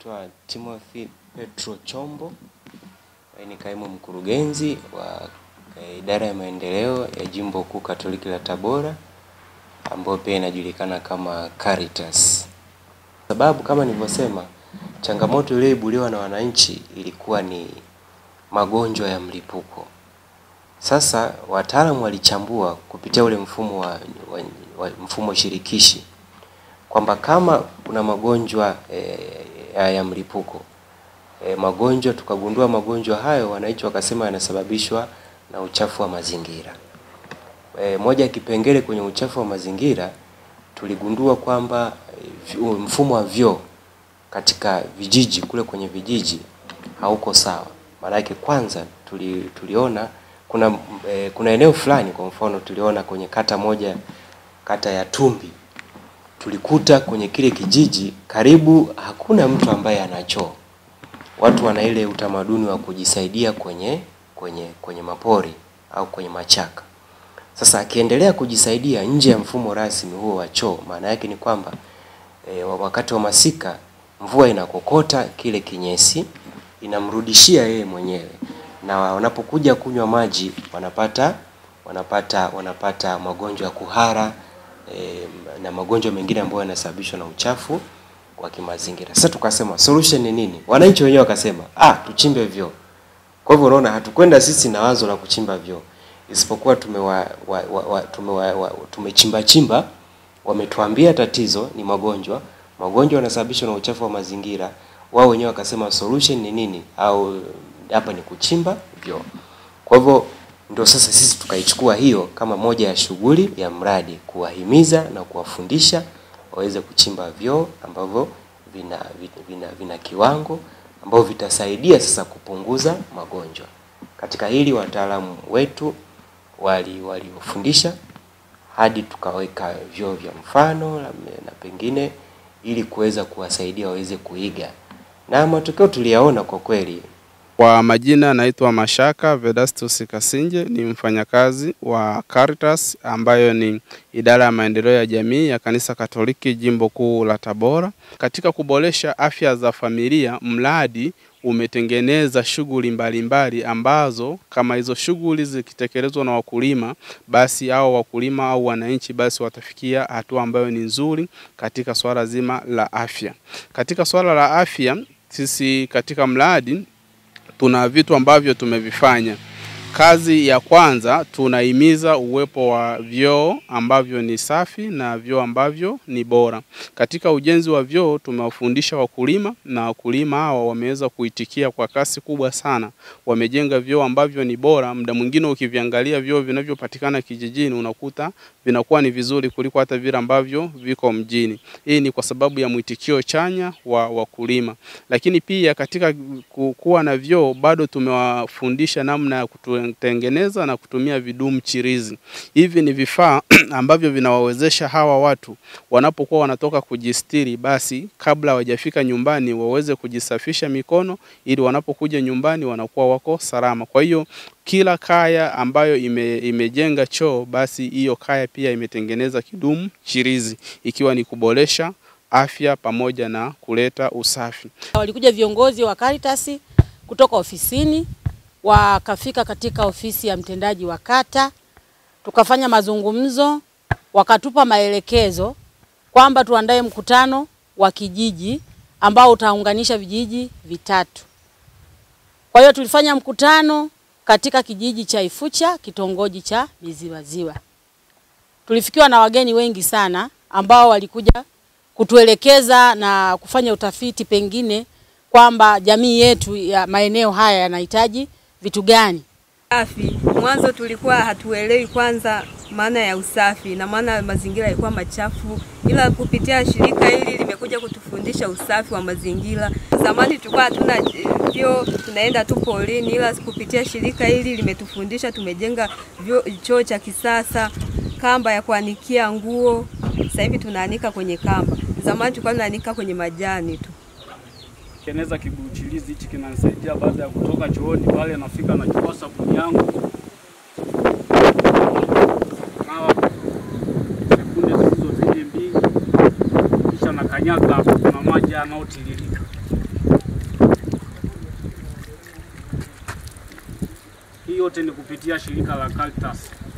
naitwa Timothy Petro Chombo, ni kaimu mkurugenzi wa idara ya maendeleo ya Jimbo Kuu Katoliki la Tabora ambayo pia inajulikana kama Caritas. Sababu kama nilivyosema, changamoto iliyoibuliwa na wananchi ilikuwa ni magonjwa ya mlipuko. Sasa wataalamu walichambua kupitia ule mfumo wa, wa, wa mfumo shirikishi kwamba kama kuna magonjwa e, ya, ya mlipuko e, magonjwa tukagundua magonjwa hayo wananchi wakasema yanasababishwa na uchafu wa mazingira. E, moja ya kipengele kwenye uchafu wa mazingira tuligundua kwamba e, mfumo wa vyoo katika vijiji kule kwenye vijiji hauko sawa. Maana yake kwanza tuli, tuliona kuna e, kuna eneo fulani kwa mfano tuliona kwenye kata moja kata ya Tumbi tulikuta kwenye kile kijiji karibu hakuna mtu ambaye ana choo. Watu wana ile utamaduni wa kujisaidia kwenye kwenye kwenye mapori au kwenye machaka. Sasa akiendelea kujisaidia nje ya mfumo rasmi huo wa choo, maana yake ni kwamba e, wakati wa masika mvua inakokota kile kinyesi inamrudishia yeye mwenyewe, na wanapokuja kunywa maji wanapata wanapata wanapata magonjwa ya kuhara e, na magonjwa mengine ambayo yanasababishwa na uchafu wa kimazingira. Sasa tukasema solution ni nini? Wananchi wenyewe wakasema ah, tuchimbe vyoo. Kwa hivyo unaona, hatukwenda sisi na wazo la kuchimba vyoo, isipokuwa tumewa, wa, wa, wa, tumewa, wa, tumechimba chimba, wametuambia tatizo ni magonjwa, magonjwa yanasababishwa na uchafu wa mazingira. Wao wenyewe wakasema solution ni nini, au hapa ni kuchimba vyoo. Kwa hivyo ndio sasa sisi tukaichukua hiyo kama moja ya shughuli ya mradi, kuwahimiza na kuwafundisha waweze kuchimba vyoo ambavyo vina, vina, vina, vina kiwango ambavyo vitasaidia sasa kupunguza magonjwa. Katika hili wataalamu wetu wali waliofundisha hadi tukaweka vyoo vya mfano na pengine ili kuweza kuwasaidia waweze kuiga, na matokeo tuliyaona kwa kweli. Kwa majina naitwa Mashaka Vedastus Kasinje, ni mfanyakazi wa Caritas ambayo ni idara ya maendeleo ya jamii ya Kanisa Katoliki Jimbo Kuu la Tabora. Katika kuboresha afya za familia, mradi umetengeneza shughuli mbalimbali ambazo kama hizo shughuli zikitekelezwa na wakulima, basi hao wakulima au wananchi basi watafikia hatua ambayo ni nzuri katika swala zima la afya. Katika swala la afya, sisi katika mradi tuna vitu ambavyo tumevifanya. Kazi ya kwanza tunahimiza uwepo wa vyoo ambavyo ni safi na vyoo ambavyo ni bora. Katika ujenzi wa vyoo tumewafundisha wakulima na wakulima hawa wameweza kuitikia kwa kasi kubwa sana. Wamejenga vyoo ambavyo ni bora. Muda mwingine ukiviangalia vyoo vinavyopatikana kijijini unakuta vinakuwa ni vizuri kuliko hata vile ambavyo viko mjini. Hii ni kwa sababu ya mwitikio chanya wa wakulima. Lakini pia katika kuwa na vyoo bado tumewafundisha namna ya kutengeneza na kutumia vidumu chirizi. Hivi ni vifaa ambavyo vinawawezesha hawa watu wanapokuwa wanatoka kujistiri, basi kabla hawajafika nyumbani waweze kujisafisha mikono ili wanapokuja nyumbani wanakuwa wako salama. Kwa hiyo kila kaya ambayo ime, imejenga choo basi hiyo kaya pia imetengeneza kidumu chirizi ikiwa ni kuboresha afya pamoja na kuleta usafi. Walikuja viongozi wa Caritas kutoka ofisini wakafika katika ofisi ya mtendaji wa kata, tukafanya mazungumzo, wakatupa maelekezo kwamba tuandae mkutano wa kijiji ambao utaunganisha vijiji vitatu. Kwa hiyo tulifanya mkutano katika kijiji cha Ifucha, kitongoji cha Miziwaziwa. Tulifikiwa na wageni wengi sana ambao walikuja kutuelekeza na kufanya utafiti pengine kwamba jamii yetu ya maeneo haya yanahitaji vitu gani. Safi. Mwanzo tulikuwa hatuelewi kwanza maana ya usafi na maana mazingira yalikuwa machafu, ila kupitia shirika hili limekuja kutufundisha usafi wa mazingira. Zamani tulikuwa hatuna vyoo, tunaenda tu polini, ila kupitia shirika hili limetufundisha, tumejenga choo cha kisasa, kamba ya kuanikia nguo. Sasa hivi tunaanika kwenye kamba, zamani tulikuwa tunaanika kwenye majani tu. Tengeneza kibuchilizi hichi kinanisaidia baada ya kutoka chooni pale, nafika nachukua sabuni yangu nawa sekunde zilizozidi mbili, kisha nakanyaga hapo, kuna maji yanayotiririka Hii yote ni kupitia shirika la Caritas.